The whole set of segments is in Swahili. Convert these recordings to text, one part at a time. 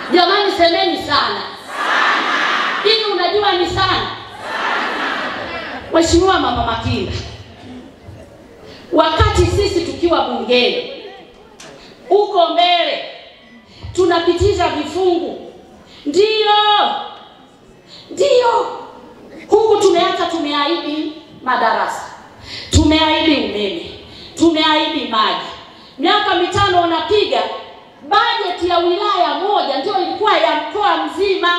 Jamani, semeni sana hivi. Unajua ni sana, Mheshimiwa Mama Makinda, wakati sisi tukiwa bungeni huko mbele tunapitisha vifungu, ndio ndio, huku tumeacha, tumeahidi madarasa, tumeahidi umeme, tumeahidi maji. Miaka mitano wanapiga bajeti ya wilaya moja ndio ilikuwa ya mkoa mzima.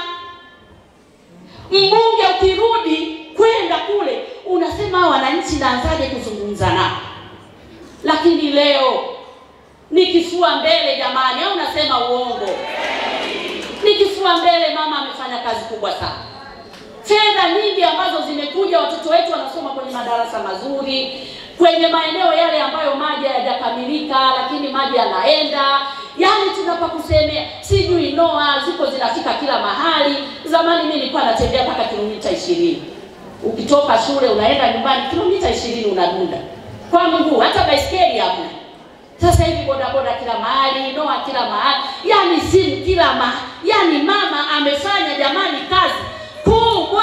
Mbunge ukirudi kwenda kule unasema wananchi naanzaje kuzungumza nao, lakini leo ni kifua mbele jamani, au unasema uongo? Ni kifua mbele. Mama amefanya kazi kubwa sana, fedha nyingi ambazo zimekuja, watoto wetu wanasoma kwenye madarasa mazuri, kwenye maeneo yale ambayo maji hayajakamilika, lakini maji yanaenda. Yaani tunapa kusemea, sijui noa ziko zinafika kila mahali. Zamani mimi nilikuwa natembea mpaka kilomita ishirini, ukitoka shule unaenda nyumbani kilomita ishirini unadunda kwa mguu, hata baiskeli hamna. Sasa hivi bodaboda kila mahali, noa kila mahali, yani simu kila mahali. Yani mama amefanya jamani kazi kubwa.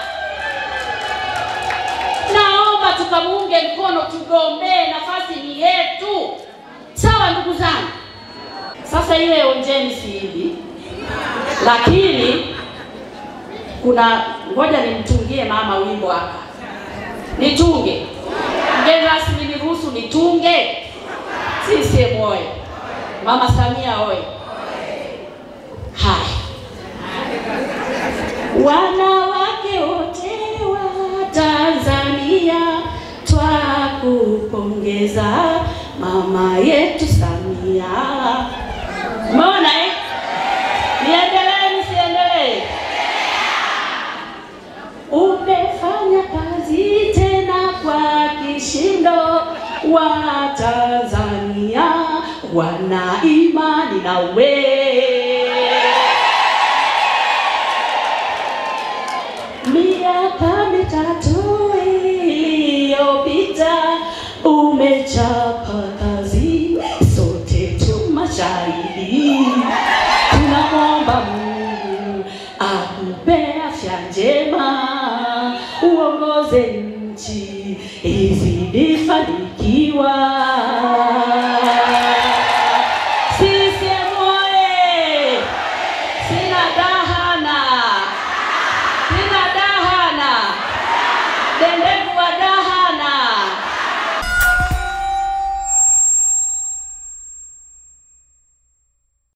Naomba tukamuunge mkono, tugombee, nafasi ni yetu. Sawa ndugu zangu. Sasa ile onjeni siidi, lakini kuna ngoja nimtungie mama wimbo hapa, nitunge mgeni rasmi, niruhusu nitunge. CCM oye! Mama Samia oye! Haya, wanawake wote wa Tanzania twakupongeza mama yetu Samia. Umeona eh? Niendelee nisiendelee? Umefanya kazi tena kwa kishindo, wa Tanzania wana imani nawe. Miaka mitatu iliyopita umechapa kazi, sote tu mashahidi. Tunamwomba Mungu akupe afya njema, uongoze nchi izidi fanikiwa.